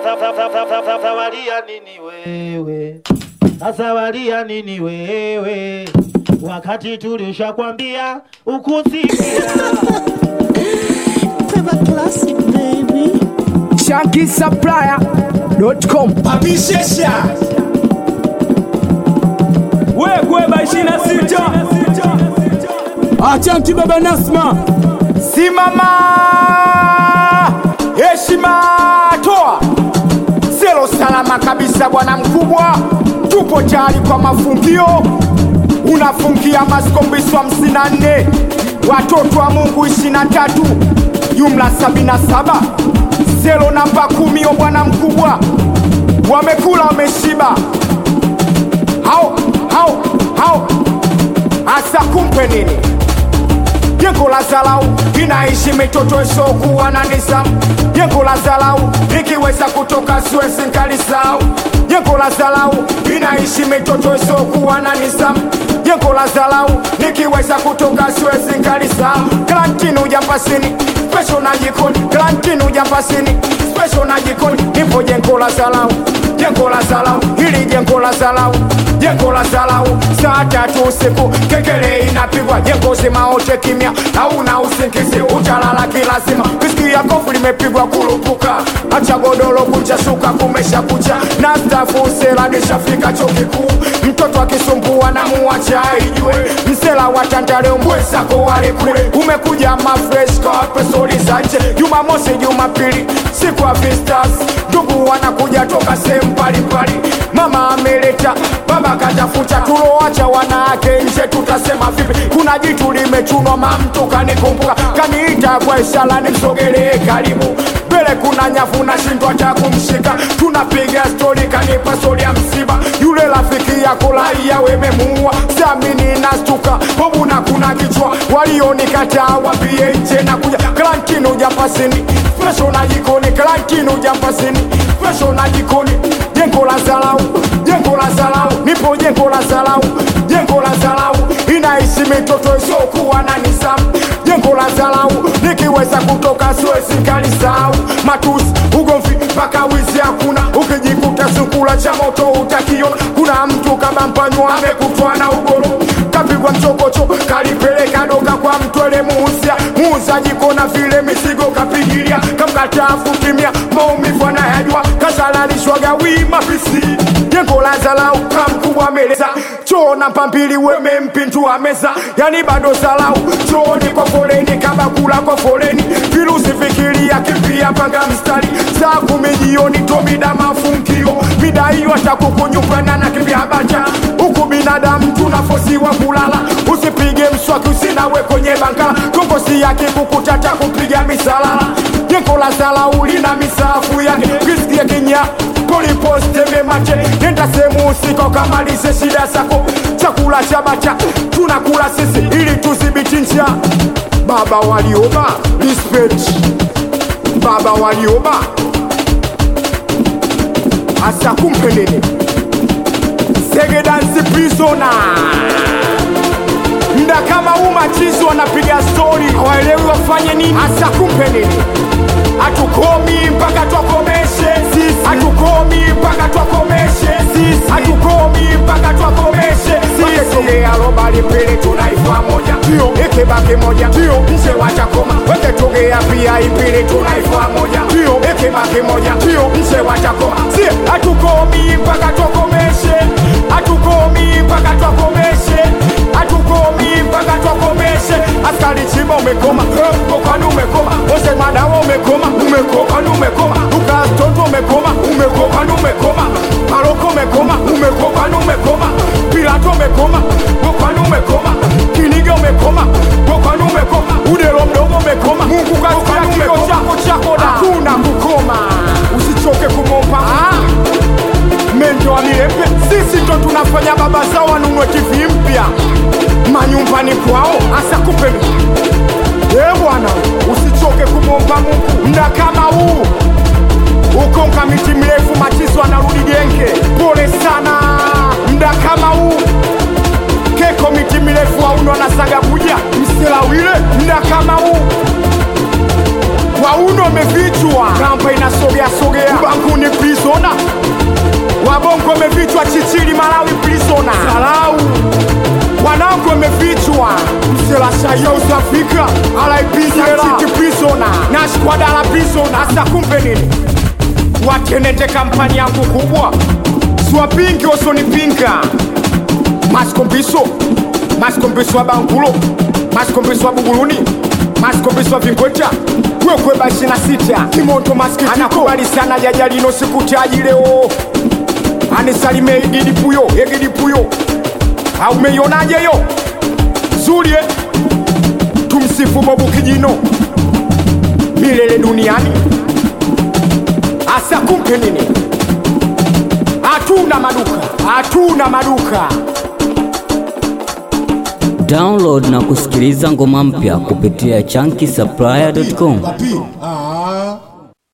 Sawalia nini wewe? Sawalia nini wewe? Wakati tulishakwambia ukusikia. Pepper Classic, baby. shankisupplier.com Abishesha Wegweba 26 achanki baba nasma simama, heshima toa, selo salama kabisa, bwana mkubwa, tupo tayari kwa mafungio. Unafungia maskombiso hamsini na nne watoto wa Mungu ishirini na tatu jumla sabini na saba selo namba kumi. O bwana mkubwa, wamekula wameshiba, hao hao hao, hasa kumpe nini? jengo la zalau inaishi mitoto isiokuwa na nizamu jengo la zalau ikiweza kutoka siwezi nkalisau jengo la zalau inaishi mitoto isiokuwa na nizamu jengo la zalau nikiweza kutoka siwezi nkalisau klantinu jambasini special na jikoni klantinu jambasini special na jikoni nipo jengo la zalau jengo la zalau hili jengo la zalau jengo la zalau saa tatu usiku kekele inapigwa jengo zima wote kimya hauna usingizi utalala kilazima kisikia kofu limepigwa kurupuka acha godoro kucha shuka kumesha kucha na stafu sela nishafika chuo kikuu mtoto akisumbua na muacha ijue msela wa tandale mwezako wale kule umekuja mafresh kwa pesori za nje jumamosi jumapili siku ya vistas ndugu wanakuja toka sehemu mbalimbali mama ameleta baba katafuta tuloacha wanawake nje tutasema vipi kuna jitu limechunwa mamtu kanikumbuka kaniita kwa ishara nimsogelee karibu mbele kuna nyavu nashindwa cha kumshika tunapiga stori kanipa stori ya msiba yule rafiki yako raia wememuua samini nastuka bobu na kuna kichwa walionikataa wambie nje na kuja klantinu japasini fesho na jikoni klantinu japasini fesho na jikoni jengo la zalau jengo la zalau nipo jengo la zalau jengo la zalau inaishi mitoto isiokuwa na nizamu jengo la zalau nikiweza kutoka siwezi kalisahau matusi ugomvi mpaka wizi hakuna ukijikuta sukula cha moto utakiona kuna mtu kama mpanywa amekutwa na ugoro kapigwa mchokocho kalipeleka doka kwa mtwele muuzia muuzaji kona vile mizigo kapigilia kamkatafu kimya maumivu anayajua kasalalishwaga wima pisi jengo la zalau kamkubwa meleza choo na mpambili wemempindua meza yani bado zalau chooni kwa foleni kama kula kwa foleni virusi fikiria kimbia panga mstari saa kumi jioni tomida mafungio mida hiyo atakukunyupana na kimbia bacha huku binadamu tunafosiwa kulala usipige mswaki usinawe kwenye bankala kongosi yake kukutata kupiga misalala jengo la zalau lina misafu yake kisikia kinya poliposteme mache nenda sehemu usiko kamalize shida zako chakula cha bacha tunakula sisi ili tudhibiti njaa baba walioba respect baba walioba hasa kumpe nini segedansi prisona mda kama huu machizi wanapiga stori hawaelewi wafanye nini hasa kumpe nini hatukomi mpaka twakomeshe sisi hatukomi mpaka twakomeshe sisi hatukomi mpaka twakomeshe sisi tugea robali mbili tunaifa moja ndio ikibaki moja ndio nje watakoma weke tugea pia ipili tunaifa moja ndio ikibaki moja ndio nje watakoma si hatukomi mpaka twakomeshe hatukomi mpaka twakomeshe hatukomi mpaka twakomeshe askari chimba umekoma kokani umekoma ose madawa umekoma umekokani umekoma ukastoto umekoma umekokani umekoma paroko umekoma umekokani umekoma pilato umekoma kokani umekoma kiniga umekoma kokani umekoma udelo mdogo umekoma mungu kasikia kiko chako chako da hakuna kukoma usichoke kumomba ah mendo wa milembe sisi ndo tunafanya baba zao wanunue tv mpya manyumbani kwao hasa kupeni e bwana usichoke kumwomba mungu mda kama huu ukonga miti mirefu machizo anarudi genge pole sana mda kama huu keko miti mirefu auno anasaga buja mselawile mda kama huu wauno umefichwa kamba inasogea sogea ubanguni Asa kumbe nini? Watenete kampani yangu kubwa, siwapingi wasonipinga. Maskombiso, maskombiso wa Bangulo, maskombiso wa Buguruni, maskombiso wa Vingweta, kwekwe basi na sita kimoto maskitiko, anakubali sana jajalino sikutaji leo, anisalime Egidi Puyo, Egidi Puyo, aumeionaje yo zulie, tumsifu Bobu Kijino milele duniani. Asa kumpe nini? Hatuna maduka, hatuna maduka. Download na kusikiliza ngoma mpya kupitia chunky supplier.com.